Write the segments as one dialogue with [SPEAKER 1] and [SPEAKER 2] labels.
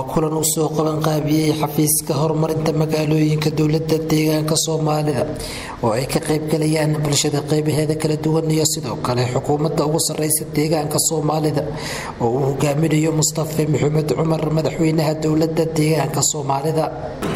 [SPEAKER 1] waa kulan uu soo qabanqaabiyey xafiiska horumarinta magaalooyinka dowlada deegaanka soomaalida oo ay ka qaybgalayaan bulshada qeybaheeda kala duwan iyo sidoo kale xukuumadda ugu sareysa deegaanka soomaalida oo uu hogaaminayo mustafe maxamed cumar madaxweynaha dowlada deegaanka soomaalida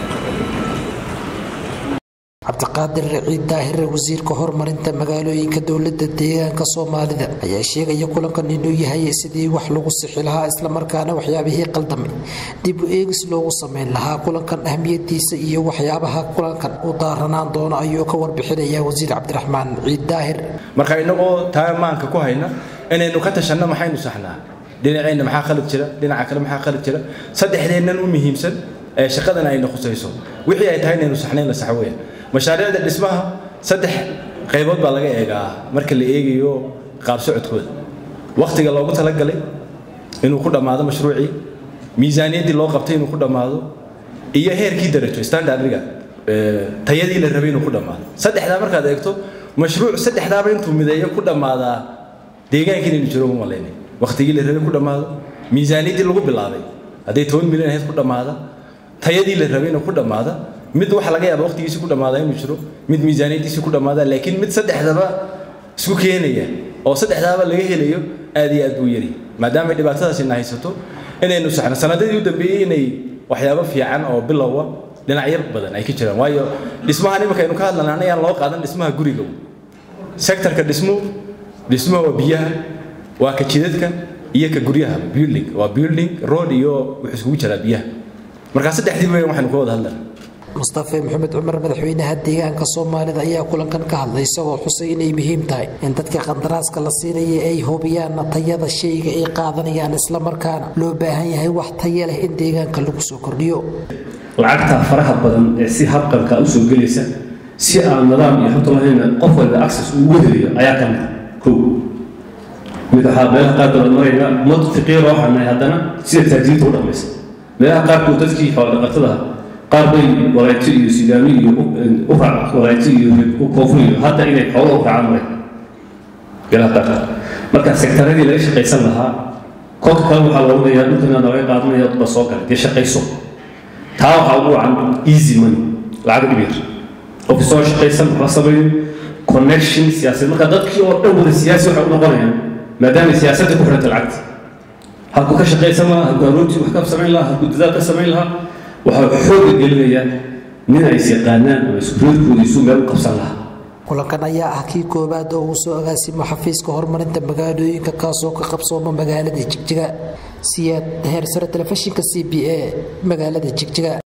[SPEAKER 1] cabdiqaadir raciid daahire wasiirka horumarinta magaalooyinka dowlada deegaanka soomaalida ayaa sheegaya kulankan inuu yahay sidii wax lagu sixi lahaa islamarkaana waxyaabihii qaldamay dib u eegis loogu sameyn lahaa kulankan ahmiyadiisa iyo waxyaabaha kulankan u daaranaan doono ayuu ka warbixinaya wasiir cabdiraxmaan ciid daahir
[SPEAKER 2] marka inagoo taa maanka ku hayna inaynu ka tashanno maxaynu saxnaa dhinaceenna maxaa khalad jira dhinaca kale maxaa khalad jira saddexdeennan u muhiimsan ee shaqadan ayna khusayso wixii ay tahay inaynu saxnayn la sax weya mashaariicda dhismaha saddex qaybood baa laga eegaa marka la eegayo qaab socodkooda wakhtiga loogu talagalay inuu ku dhammaado mashruucii miisaaniyaddii loo qabtay inuu ku dhammaado iyo heerkii darajo standardriga tayadii la rabay inuu ku dhammaado saddexdaa markaad eegto mashruuc saddexdaaba intuu mideeyo ku dhammaadaa deegaanka inaynu jiro uma malaynay wakhtigii la rabay ku dhammaado miisaaniyaddii lagu bilaabay hadday toban milyan ahayd ku dhammaada tayadii la rabay inuu ku dhammaada mid waxa laga yaaba waqtigiisi ku dhammaada inuu jiro mid miisaaniyadiisi ku dhammaada laakiin mid saddexdaba isku keenaya oo saddexdaaba laga helayo aad iyo aad buu yari maadaama dhibaatadaasina haysato inaynu saxno sanadadii u dambeeyey inay waxyaabo fiican oo bilowa dhinacyo badan ay ka jiraan waayo dhismahan iminka aynu ka hadlana anayaan loo qaadan dhismaha guriga sektorka dhismo dhismo waa biyaha waa ka jidadka iyo ka guryaha building waa building road iyo wuxuu isugu jiraa biyaha markaa saddexdii weyn waxaynu ka wada hadlana
[SPEAKER 1] mustafe maxamed cumar madaxweynaha deegaanka soomaalida ayaa kulankan ka hadlay isagoo xusay inay muhiim tahay in dadka qandaraaska la siinaya ay hubiyaan tayada shayga ay qaadanayaan islamarkaana loo baahan yahay wax taya leh in deegaanka lagu soo kordhiyo
[SPEAKER 3] lacagta faraha badan ee si habqanka usoo gelaysa si aan nadaam iyo xogta lahayn qof walba access ugu helayo ayaa ka mid kow mid waxaa meelaha qaarkood marayna ummad fiqiir oo xanahay haddana sida taajiriinta u dhaqmaysa meelaha qaarkood dadkii xoolodhaqatada qaar bay walaayto iyo sidaami iyo walaayto iyo koonfur iyo hadda inay xoolo u raacaan maray meelaha qaarkood marka sektaradii laga shaqaysan lahaa kolka kale waxaa la odhanayaa dhulkana laga qaadanaya ba soo galay dee shaqayso taa waxaa ugu wacan easy money lacag dhib yar qofki soo shaqaysan waxba sameeyo connection siyaasadeed marka dadkii oo dhan wada siyaasi waxay u noqonayaan maadaama siyaasadda ku xiranta lacagta halkuu ka shaqaysan lahaa halkuu aroortii wax ka samayn lahaa halkuu dadaal ka samayn lahaa waxaa xooga gelinaya nin ay is yaqaanaan ama iskureedkooda isu meel u qabsan lahaa
[SPEAKER 1] kulankan ayaa ah kii koowaad oo uu soo agaasimo xafiiska horumarinta magaalooyinka kaasoo ka qabsooma magaalada jigjiga siyaad heersare telefishinka c b a magaalada jigjiga